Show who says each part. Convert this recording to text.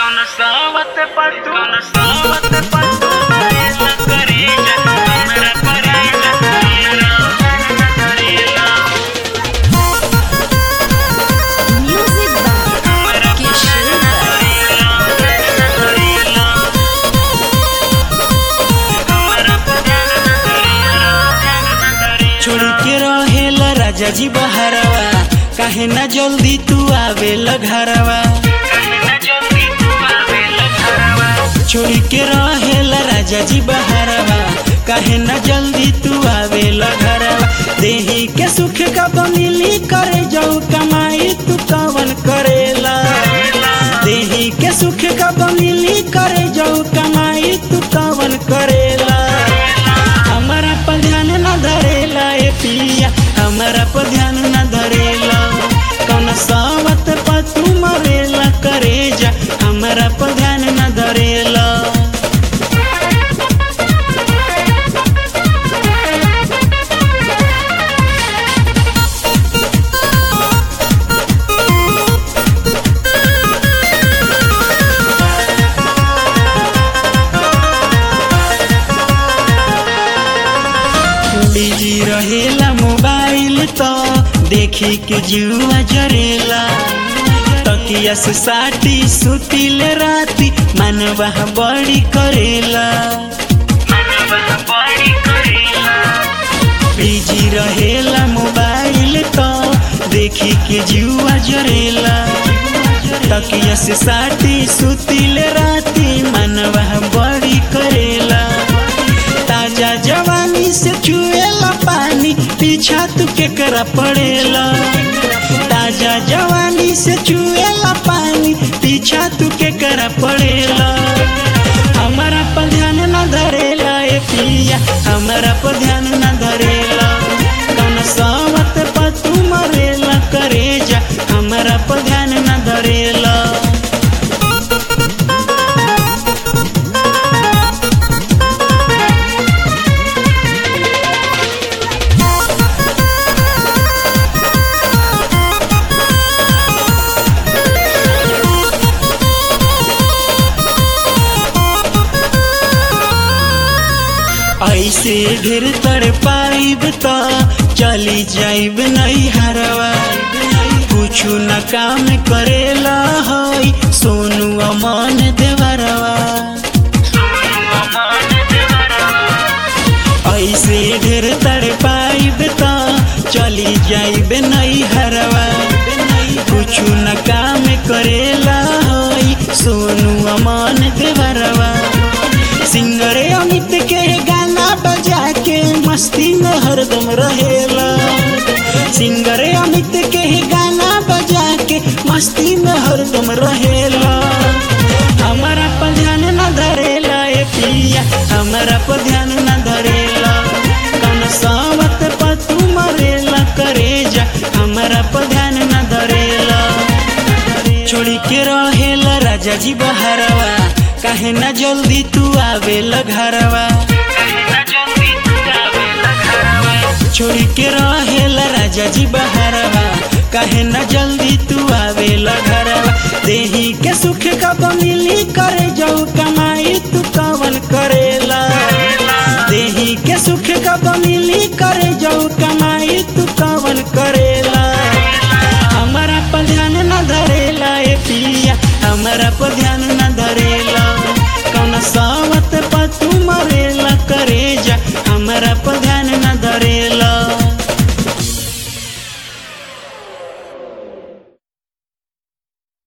Speaker 1: con sábate pa' tu con sábate pa' tu marela carilla Mera carilla Mera carilla
Speaker 2: Music by Kishore.
Speaker 3: छोड़ के रहेला राजा जी बहरवा काहे ना जल्दी तू आवेला घरवा छोड़ के रहेला राजा जी बहरवा काहे ना जल्दी तू आवेला घरवा देही के सुख का बमिली करे जाऊ कमाई तू कवन करेला देही के सुख का बमिली करे जाऊ कमाई तू कवन करेला हमारा पर ध्यान न धरेला ए पिया हमारा पर ध्यान न धरेला कौन सावत पर तू मरेला करे जा हमारा पर ध्यान न धरेला बिजी रहेला मोबाइल तो देखी के जुआ जरेला तकिया से साटी सुतिल राती मनवा बड़ी करेला बिजी रहेला मोबाइल तो देखी के जुआ जरेला तकिया से साटी सुतिल राती मनवा बड़ी करेला ताजा जवानी से चुएला पानी पीछा तू के करा पड़ेला ताजा जवानी से चुएला पानी पीछा तू के करा पड़ेला हमारा पर ध्यान न धरेला ए पिया हमारा पर ध्यान न धरेला कौन सावत पर तू मरेला करे जा हमारा पर ध्यान न धरेला ऐसे ढेर तर पाइब त चली जाइब नहीं हरवा कुछु न काम करेला हई सोनू अमन देवरवा ऐसे ढेर तर पाइब त चली जाइब नहीं हरवा कुछु न काम करेला हई सोनू अमन देवरवा सिंगरे अमित के गाना बजा के मस्ती में हरदम रहेला सिंगरे अमित के गाना बजा के मस्ती में हरदम रहेला हमारा पर ध्यान न धरेला ए पिया हमारा पर ध्यान न धरेला कौन सावत पर तू मरेला करे जा हमारा पर ध्यान न धरेला छोड़ी के रहेला राजा जी बहरवा काहे ना जल्दी तू आवेला घरवा छोड़ी के रहेला राजा जी बहरवा काहे ना जल्दी तू आवेला घरवा देही के सुख का बमिली करे जाऊ कमाई तू कवन करेला देही के सुख का बमिली करे जाऊ कमाई तू कवन करेला हमारा पर ध्यान न धरेला ए पिया हमारा पर ध्यान न धरेला कौन सावत पर तू मरेला करे जा हमारा पर ध्यान